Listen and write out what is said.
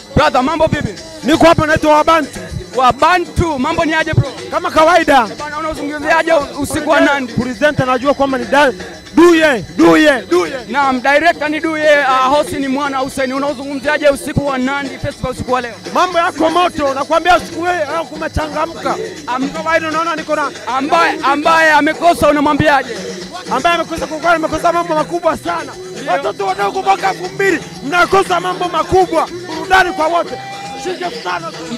Brother, mambo vipi? Niko hapa naitwa Wabantu Wa Bantu, mambo ni aje bro? kama kawaida. Bana, unazungumziaje usiku wa Nandi? Presenter najua kwamba ni da- Duye Duye Duye. Naam, director ni Duye, uh, host ni Mwana Hussein. Unazungumziaje usiku wa Nandi Festival usiku wa leo? Mambo yako moto, nakwambia siku hii leo kumechangamka. Am- Kawaida unaona niko na Ambaye ambaye amekosa unamwambiaje? ambaye amekosa kukaa, amekosa mambo makubwa sana. Watoto wadogo mwaka elfu mbili mnakosa mambo makubwa, burudani kwa wote. Shike sana tu.